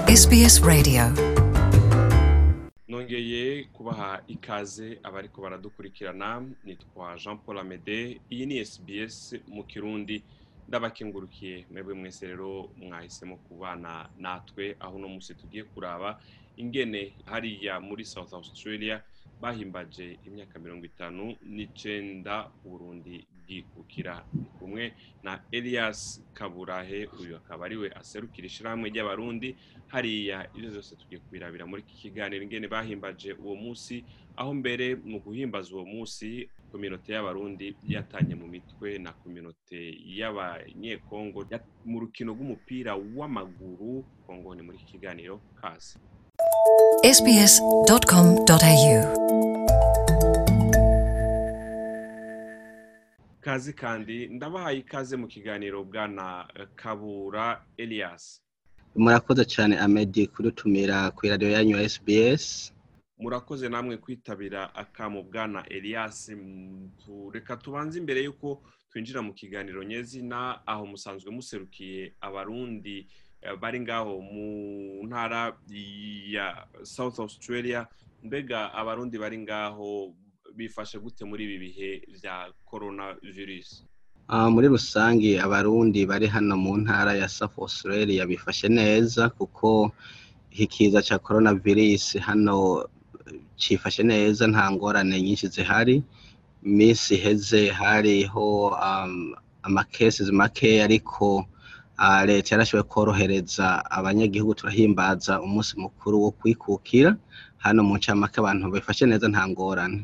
SBS Radio nongeye kubaha ikaze abariko baradukurikirana nitwa jean paul amede iyi ni sbs mu kirundi ndabakengurukiye mwebwe mwese rero mwahisemo kubana natwe aho uno musi tugiye kuraba ingene hariya muri south australia bahimbaje imyaka mirongo itanu n'icenda uburundi bwikukira Ndi kumwe na elias kaburahe uyu akaba ariwe aserukira ishirahamwe ry'abarundi hariya ivyo vyose tugiye kubirabira muri iki kiganiro ingene bahimbaje uwo musi aho mbere mu guhimbaza uwo musi kominote y'abarundi yatanye mu mitwe na kominote y'abanyekongo ya- mu rukino rw'umupira w'amaguru kongo ni muri iki kiganiro kazi sbs.com.au kazi kandi ndabahaye ikaze mu kiganiro bwana eh, kabura elias murakoze cyane amedi kudutumira ku iradiyo yanyu ya sbs murakoze namwe kwitabira akamu bwana elias Mm, tu- reka tubanze imbere y'uko twinjira mu kiganiro nyezina aho musanzwe muserukiye abarundi eh, bari ngaho mu ntara ya south australia mbega abarundi bari ngaho bifashe gute muri ibi bihe vya corona virus Ah, muri rusange abarundi bari hano mu ntara ya south australia bifashe neza kuko iki kiza cya coronavirus hano eh, cifashe neza nta ngorane nyinshi zihari iminsi iheze hariho um, amakesi make ariko ah, leta yarashoboye korohereza abanyagihugu turahimbaza umunsi mukuru wo kwikukira hano mu ncamake abantu bifashe neza nta ngorane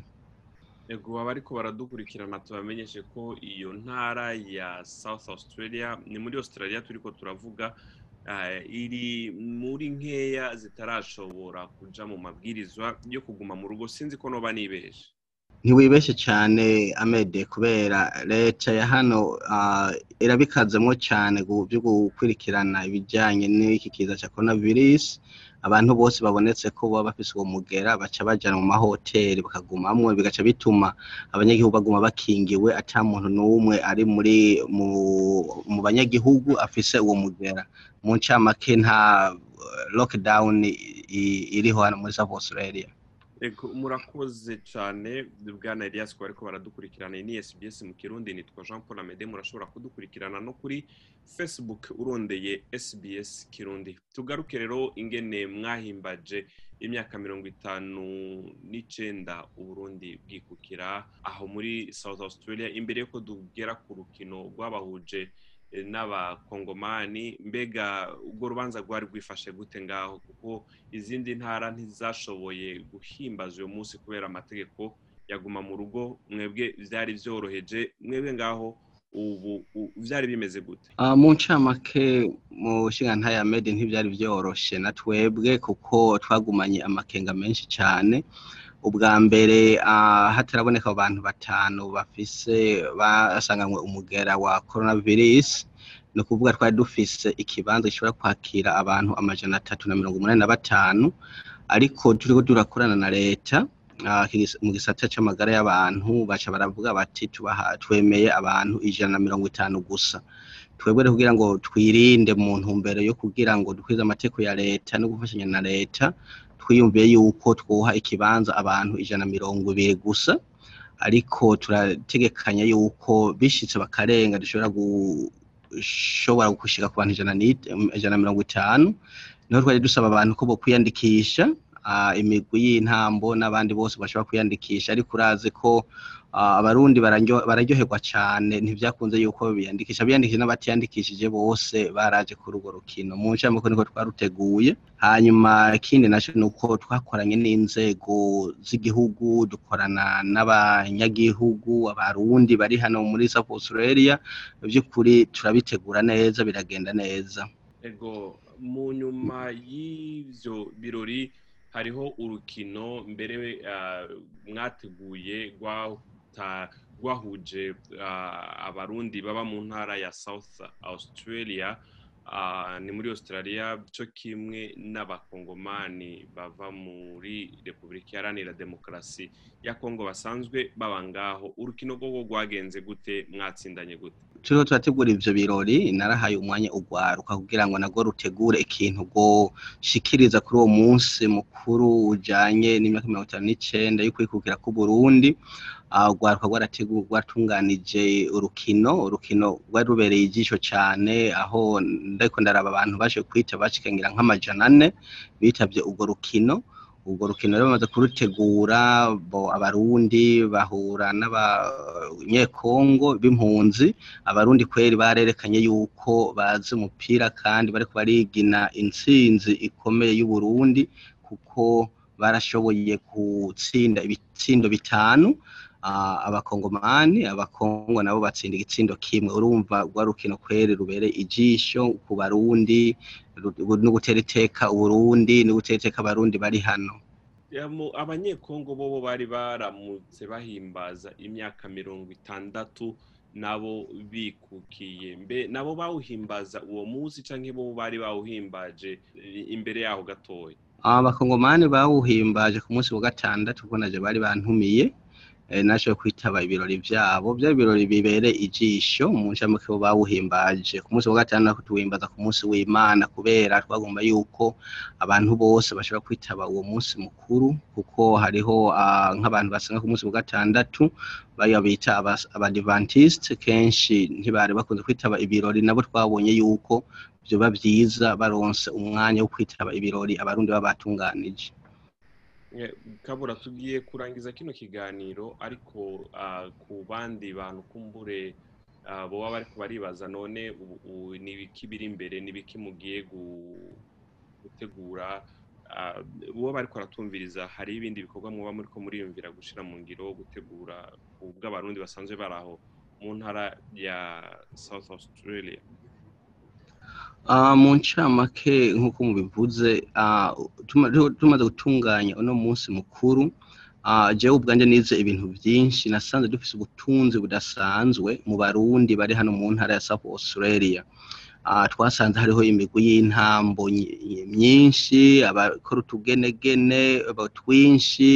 ego abariko baradukurikirana tubamenyeshe ko iyo ntara ya south australia ni muri australia turiko turavuga eh, iri muri nkeya zitarashobora kuja mu mabwirizwa yo kuguma mu rugo sinzi ko noba nibeje ntiwibeshye cyane amede kubera leta ya hano ah, irabikazemo cyane gu- byo gukurikirana ibijyanye n'iki kiza cya coronavirus abantu bose babonetse ko baba bafise uwo mugera baca bajana mu mahoteli bakagumamwo bigaca bituma abanyagihugu baguma bakingiwe ata muntu n'umwe ari muri mu, mu banyagihugu afise uwo mugera mu ncamake nta eh, lockdown i- i- iriho hano muri South Australia ego murakoze cane bwana elias ko bariko baradukurikirana iyi ni sbs mu kirundi nitwa jean paul amede murashobora kudukurikirana no kuri facebook urondeye sbs kirundi tugaruke rero ingene mwahimbaje imyaka mirongo itanu n'icenda uburundi bwikukira aho muri south australia imbere yuko tugera ku rukino rwabahuje eh, n'abakongomani mbega urwo rubanza rwari rwifashe gute ngaho kuko izindi ntara ntizashoboye guhimbaza uyu munsi kubera amategeko yaguma mu rugo mwebwe vyari vyoroheje mwebwe ngaho ubu u- vyari bimeze gute Uh, mu ncamake mu nshinga ya made ntibyari byoroshe na twebwe kuko twagumanye amakenga menshi cyane ubwa mbere uh, hataraboneka abantu batanu bafise basanganywe umugera wa coronavirus ni ukuvuga twari dufise ikibanza gishobora kwakira abantu amajana atatu na mirongo umunani na batanu ariko turiko turakorana na leta ah, kigis- mu gisata c'amagara y'abantu baca baravuga bati tubaha twemeye abantu ijana na mirongo itanu gusa twebwe rero kugira ngo twirinde mu ntumbero yo kugira ngo dukwize amategeko ya leta no gufashanya na leta twiyumviye yuko twuha ikibanza abantu ijana na mirongo ibiri gusa ariko turategekanya yuko bishitse bakarenga dushobora gushobora gushika ku bantu ijana n'it- ijana na mirongo itanu niho twari dusaba abantu ko bokwiyandikisha ah, imigwi y'intambo n'abandi bose bashobora kwiyandikisha ariko urazi ko ah, abarundi bararyo- bararyoherwa cane ntivyakunze yuko biyandikisha biyandikishije n'abatiyandikishije bose baraje kuri urwo rukino mu ncamake niko twaruteguye hanyuma ikindi naco ni uko twakoranye n'inzego z'igihugu dukorana n'abanyagihugu abarundi bari hano muri South Australia by'ukuri turabitegura neza biragenda neza ego mu nyuma y'ivyo birori hariho urukino mbere ah, mwateguye rwata- rwahuje ah, abarundi baba mu ntara ya south australia ah, ni muri australia cyo kimwe n'abakongomani bava muri repubulika iharanira demokarasi ya kongo basanzwe baba ngaho urukino rwo rwagenze gute mwatsindanye gute turiho turategura ivyo birori narahaye umwanya ugwaruka kugira ngo nagwo rutegure ikintu rwoshikiriza kuri uwo munsi mukuru ujanye n'imyaka mirongo itanu n'icenda y'ukwikukira k'uburundi Ah, urwaruka rwarateguwe rwatunganije urukino urukino rwari rubereye ijisho cane aho ndariko ndaraba abantu baje kwita bashikangira nk'amajana ane bitavye urwo rukino urwo rukino rero bamaze kurutegura bo abarundi bahura n'abanyekongo b'impunzi abarundi kweri barerekanye yuko bazi umupira kandi bariko barigina intsinzi ikomeye y'uburundi kuko barashoboye gutsinda ibitsindo bitanu ah, abakongomani abakongo nabo batsinda igitsindo kimwe urumva rwa rukino kweri rubereye ijisho ku barundi ru- no gutera iteka uburundi no gutera iteka abarundi bari hano Ya, mu- abanyekongo bobo bari baramutse bahimbaza imyaka mirongo itandatu nabo bikukiye mbe nabo bawuhimbaza uwo munsi canke bo bari bawuhimbaje eh, imbere yaho gatoya abakongomani bawuhimbaje ku munsi wa gatandatu kuko naje bari bantumiye eh, nashoboye kwitaba ibirori vyabo vyari ibirori bibereye ijisho mu ncamake bo bawuhimbaje ku munsi wa gatandatu tuwimbaza ku munsi w'imana kubera twagomba yuko abantu bose bashobora kwitaba uwo munsi mukuru kuko hariho ah, nk'abantu basenga ku munsi wa gatandatu baya bita abas- abadivantiste kenshi ntibari bakunze kwitaba ibirori nabo twabonye yuko vyoba vyiza baronse umwanya wo kwitaba ibirori abarundi baba batunganije Eh, kabura tugiye kurangiza kino kiganiro ariko ah, ku bandi bantu kumbure ah, boba bariko baribaza none ubu- ubu ni ibiki biri imbere ni ibiki mugiye gu- gutegura ah, boba bariko baratumviriza hari ibindi bikorwa muba muriko muriyumvira gushira mu ngiro gutegura ubw'abarundi basanzwe bari aho mu ntara ya south australia Ah, mu ncamake nk'uko mubivuze ah, tuma- tumaze gutunganya uno munsi mukuru ah, jewe ubwanje nize ibintu vyinshi nasanze dufise ubutunzi budasanzwe mu barundi bari hano mu ntara ya South Australia Ah, twasanze hariho imigwi y'intambo nyi- myinshi abakora utugenegene aba- twinshi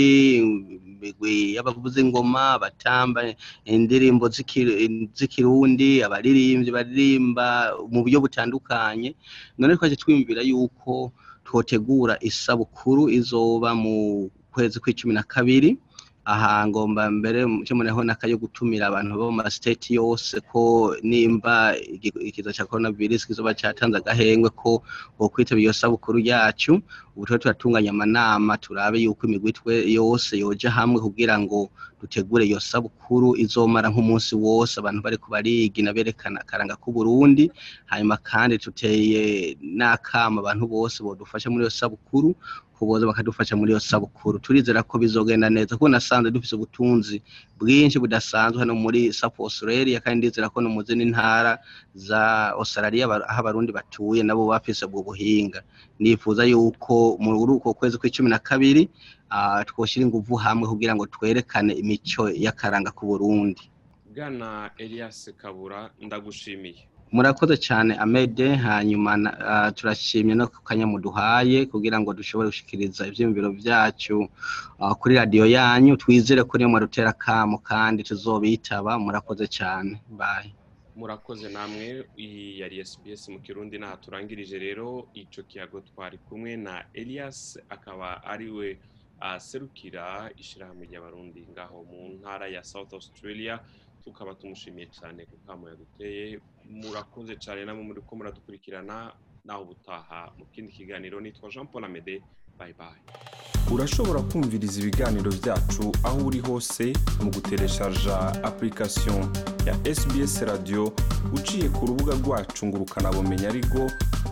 imigwi y'abavuza ingoma abatamba indirimbo z'iki- z'ikirundi abaririmbyi baririmba mu buryo butandukanye none twaje twiyumvira yuko twotegura isabukuru izoba mu kwezi kw'icumi na kabiri aha ngomba mbere cyo muneho nakayo gutumira abantu bo mu state yose ko nimba igi- ikiza cya coronavirus kizoba cyatanze agahengwe ko bokwitaba iyo sabukuru yacu ubu turiho turatunganya amanama turabe yuko imigwi twe yose yoja hamwe kugira ngo dutegure iyo sabukuru izomara nk'umunsi wose abantu bariko barigina berekana akaranga k'uburundi hanyuma kandi tuteye n'akama abantu bose bodufasha muri iyo sabukuru kuboza bakadufasha muri iyo sabukuru turizera ko bizogenda neza kuko nasanze dufise ubutunzi bwinshi budasanzwe hano muri South Australia kandi ndizera ko no mu zindi ntara za Australia aba- aho abarundi batuye nabo bafise ubwo buhinga nifuza yuko muri uko kwezi kw'icumi na kabiri ah, twoshira inguvu hamwe kugira ngo twerekane imico y'akaranga k'uburundi bwana elias kabura ndagushimiye murakoze cyane amede hanyuma na- ah, turashimye no ku kanya muduhaye kugira ngo dushobore gushikiriza ivyiyumviro vyacu ah, kuri radiyo yanyu twizere ko niyo mwarutera kamo kandi tuzobitaba murakoze cyane bye murakoze namwe iyi yari SBS mu kirundi naha turangirije rero ico kiyago twari kumwe na Elias akaba ariwe aserukira ishirahamwe ry'abarundi ngaho mu ntara ya South Australia tukaba tumushimiye cyane ku kamo yaduteye murakoze cyane namwe muri ko muradukurikirana naho ubutaha mu kindi kiganiro nitwa Jean Paul Amede bye bye urashobora kumviriza ibiganiro byacu aho uri hose mu gutereshaja application ya sbs radio uciye ku rubuga rwacu ngo ukanabumenya ariko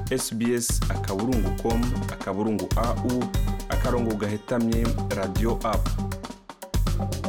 sbs akaburungu com akaburungu au akarongo gahetamye radio app